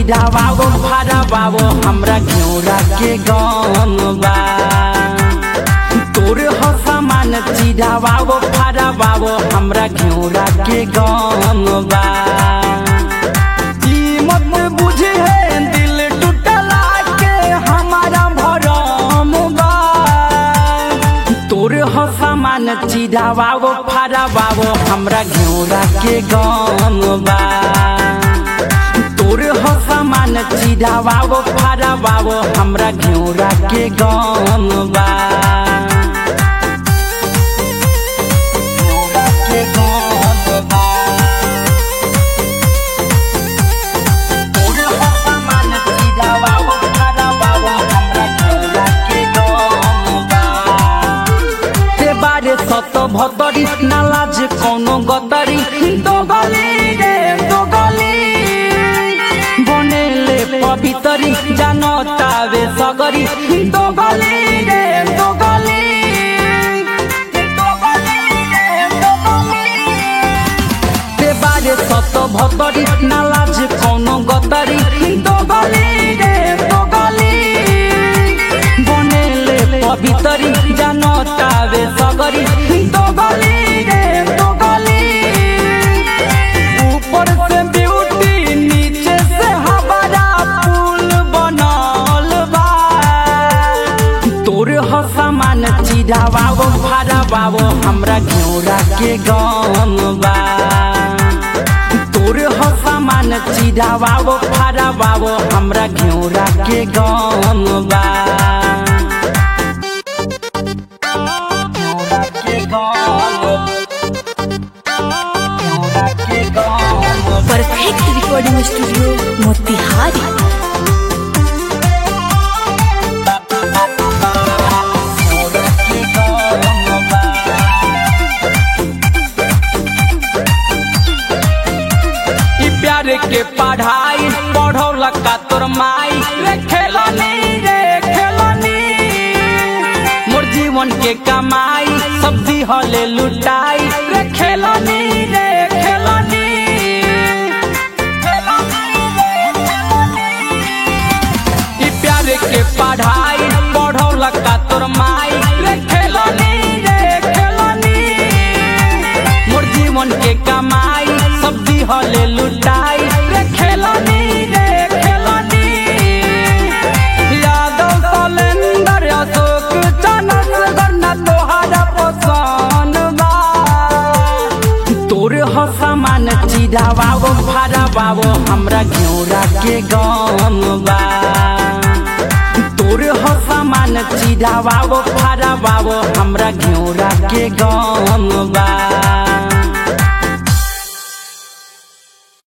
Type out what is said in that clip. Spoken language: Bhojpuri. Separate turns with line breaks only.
चिढ़ावाओ फरावाओ हमरा घिउरा के गम बा तोर हो सामान चिढ़ावाओ फरावाओ हमरा घिउरा के गम बा ई मत बुझे है दिल टूटला के हमारा भरम बा तोर हो सामान चिढ़ावाओ फरावाओ हमरा घिउरा के गम बा तोर हो सामान चिढ़ावाओ फरावाओ हमरा घिउरा के गम बा घिउरा के गम बा। तोर हो सामान चिढ़ावाओ फरावाओ हमरा घिउरा के गम बा। ते बारे सत भतरी नालाज कौनो गतरी दो गली रे दो गली बनेले पवितरी जानो तावे सगरी दो गली रे दो गली दो गली रे दो गली ते बारे सत भतरी नालाज कौनो गतरी दो गली रे दो गली बनेले पवितरी जानो तावे सगरी दो गली रे दो गली ऊपर से ब्यूटी नीचे से हमारा पुल बनल बा तोर हो सामान चिढ़ावाओ फरावाओ हमरा घिउरा के गम बा तोर हो सामान चिढ़ावाओ फरावाओ हमरा घिउरा के गम बा घिउरा के गम घिउरा के गम
परफेक्ट रिकॉर्डिंग स्टूडियो मोतिहारी
ई प्यार के पढ़ाई पढ़ौला का तोर माई रे खेलनी रे खेलनी मोर जीवन के कमाई सब दिहले लुटाई रे खेलनी रे खेलनी ई प्यार के पढ़ाई पढ़ौला का तोर माई रे खेलनी रे खेलनी मोर जीवन के कमाई सब दिहले लुटाई रे खेलनी रे खेलनी यादव सलेंदर अशोक चनस गन्ना तोहारा पसंद बा तोर हो सामान चिढ़ावाओ फरावाओ हमरा घिउरा के गम बा तोर हो सामान चिढ़ावाओ फरावाओ हमरा घिउरा के गम बा